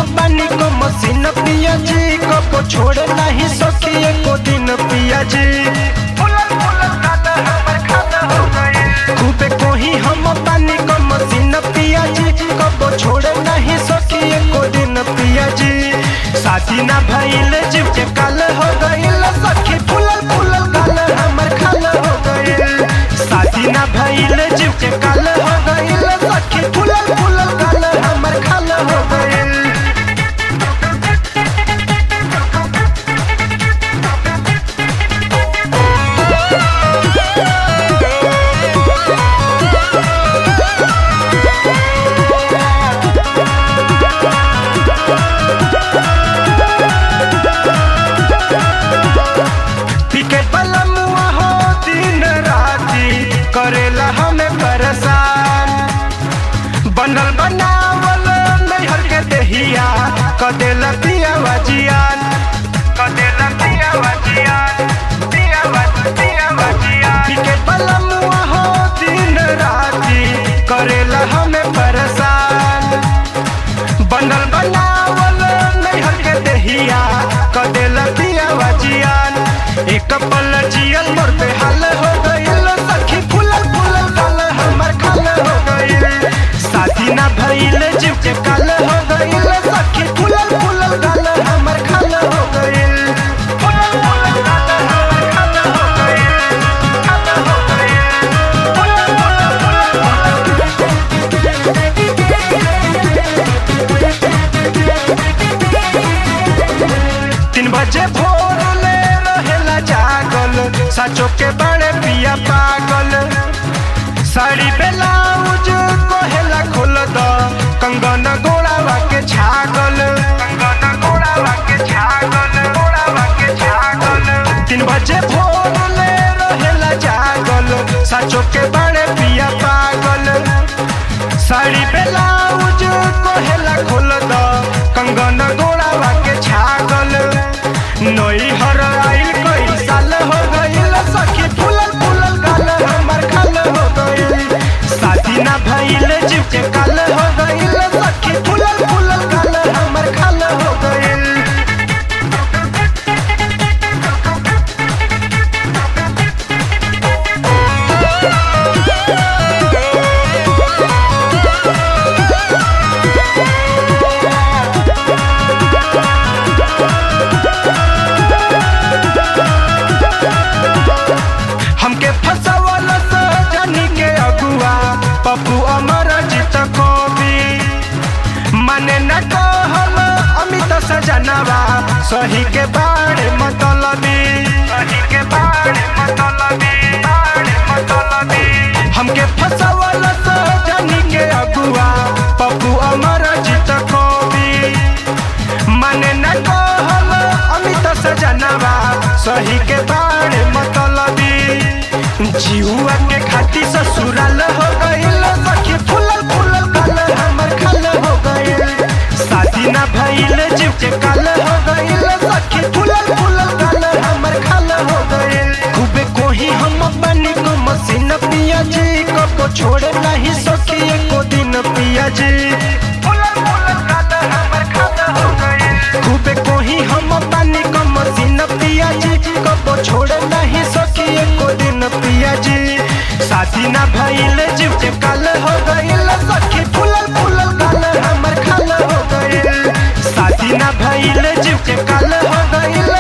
पानी को मशीन पिया जी कबो छोड़ नहीं सकी एको दिन पिया जी खूबे कोही हम पानी को मशीन पिया जी कबो छोड़ नहीं सकी एको दिन पिया जी शादी ना भइल जीव के काल हो गइल सखी फूलल फूलल गाल हमर खाल हो गइल शादी ना भइल जीव के काल हो गइल सखी फूलल फूलल गाल हमर खाल हो गइल टिकट वाला मुआ हो दिन राती करेला हमें परेशान बनल बनावल नैहर के देहिया कदेला पिया वजियान कदेला पिया वजियान पिया पिया वजियान टिकट वाला मुआ हो दिन राती करेला हमें परेशान बनल बनावल नैहर के देहिया कदेल दिया वजियान एक पल जियल मोर पे हाल हो गइल सखी फूलल फूलल गाल हमर खाल हो गइल शादी ना भइल जीव के काल हो गइल सखी फूलल फूलल गाल हमर खाल हो गइल फूलल फूलल गाल हमर खाल हो गइल खाल हो गइल फूलल फूलल फूलल तीन बजे भोर ले रहेला जागल सचो के बड़े पिया पागल साड़ी ब्लाउज कोहेला खोल द कंगन गोड़ावा के छागल कंगन गोड़ावा के छागल गोड़ावा के छागल तीन बजे भोर ले रहेला जागल सचो के बड़े पिया पागल साड़ी ब्लाउज कोहेला खोल द कंगन गोड़ावा के छागल नई हर आइल कई साल हो गइल सखी फूलल फूलल गाल हमर खाल हो गइल शादी ना भइल जीव के काल हो गइल सखी फूलल फूलल गाल हमर खाल हो गइल हमके फसवल सजनी के अगुआ पप्पू अमर जीत कवि माने न कहल अमित सजनवा सही के बारे मतलबी सही के बारे मतलबी बारे मतलबी हमके फसवल सजनी के अगुआ पप्पू अमर जीत कवि माने न कहल अमित सजनवा सही के बारे मतलबी जीवा के खाती ससुराल हो गइल सखी फूलल फूलल गाल हमर खाल हो गइल शादी ना भइल जीव के काल हो गइल सखी फूलल फूलल गाल हमर खाल हो गइल खूबे कोही हम बनी को मशीन पिया जी कबो छोड़ नहीं सकी एको दिन पिया जी फूलल फूलल गाल हमर खाल हो गइल खूबे कोही हम पानी को मशीन पिया जी कबो छोड़ नहीं सकी एको दिन पिया जी शादी ना भइल जीव के काल हो गइल सखी फूलल फूलल गाल हमर खाल हो गइल शादी ना भइल जीव के काल हो गइल